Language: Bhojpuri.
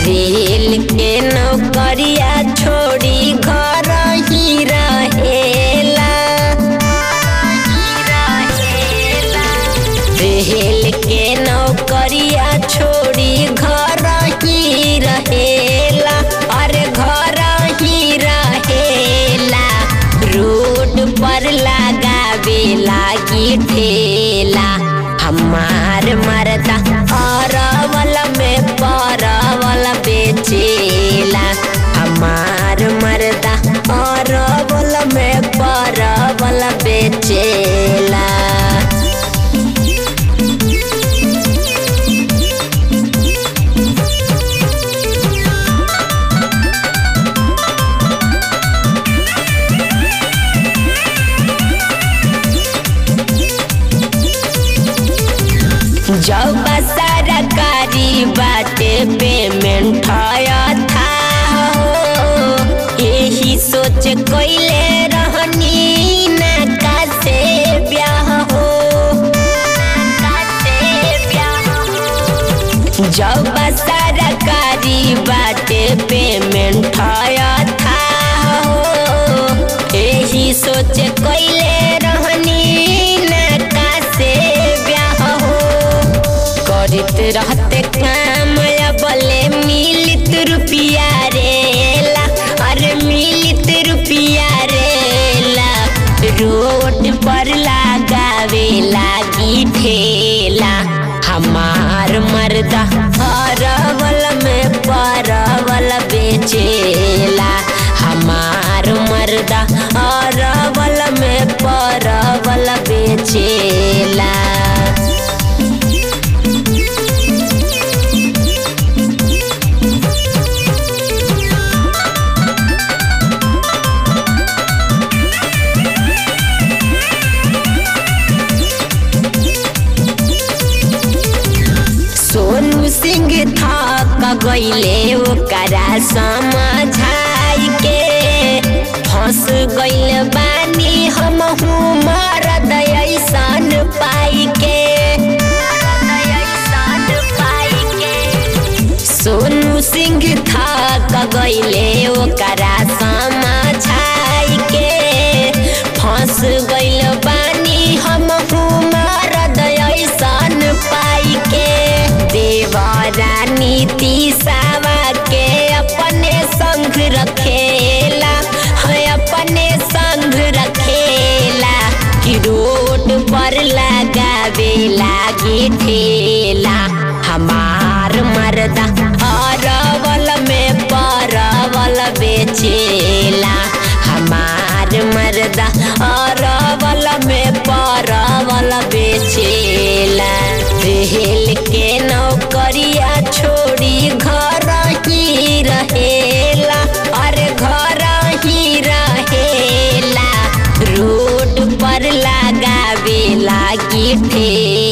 रेल के नौकरिया छोड़ी घर ही रहेला रेल के नौकरिया छोड़ी घर ही रहेला अरे घर ही रहेला रोड पर लगावे लागी ठेला हमार मरदा अरवल में परवल बेचेला हमार मरदा अरवल में परवल बेचेला जब सरकारी बाटे पेमेंट था हो यही सोच कोइले रहनी ना से ब्याह हो जब सरकारी बाटे पेमेंट था हो यही सोच कोइले रहनी ना से ब्याह हो करत रहते काम बले मिलित रुपिया रेला अरे मिलित रुपिया रेला रोड पर लगावे लागी ठेला हमार मर्दा अरवल में परवल बेचेला हमार मर्दा अरवल में परवल बेचेला सोनू सिंह थक गईले ओकरा समझाई के फंस गईल बानी हम मरद ऐसन पाई के सोनू सिंह थक गईले ओकरा समझाई के फंस गईल बानी हम मरद ऐसन पाई के देवरानी तीसावा के अपने संग रखेला है अपने संग रखेला कि रोड पर लगावे लागी ठेला हमार मर्दा अरवल में परवल बेचेला हमार मर्दा अरवल में परवल बेचेला रेल के नौकरिया छोड़ी घर ही रहेला अरे घर ही रहेला रोड पर लगावे लागी ठेला